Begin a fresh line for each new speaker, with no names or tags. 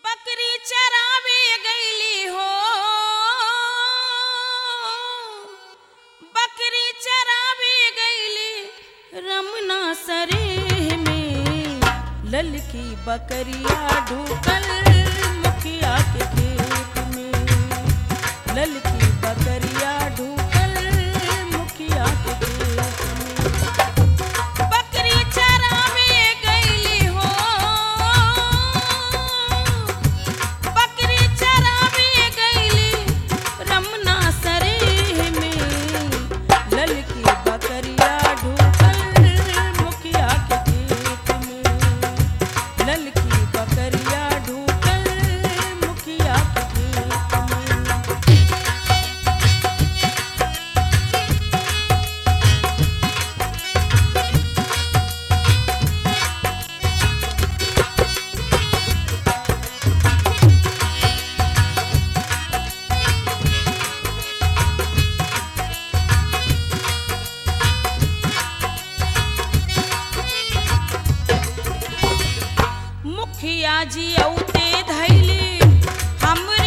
बकरी चरावे गईली हो बकरी चरावे गईली रमना सरे में ललकी बकरिया ढूकल मुखिया के खेत में ललकी बकरिया ढूकल मुखिया के खेत में बकरी चरावे गईली हो बकरी चरावे गईली रमना सरे में ललकी बकरिया ढूकल मुखिया के खेत में ललकी बकरिया ढूकल मुखिया के खेत में मुखिया जी औते धैली हम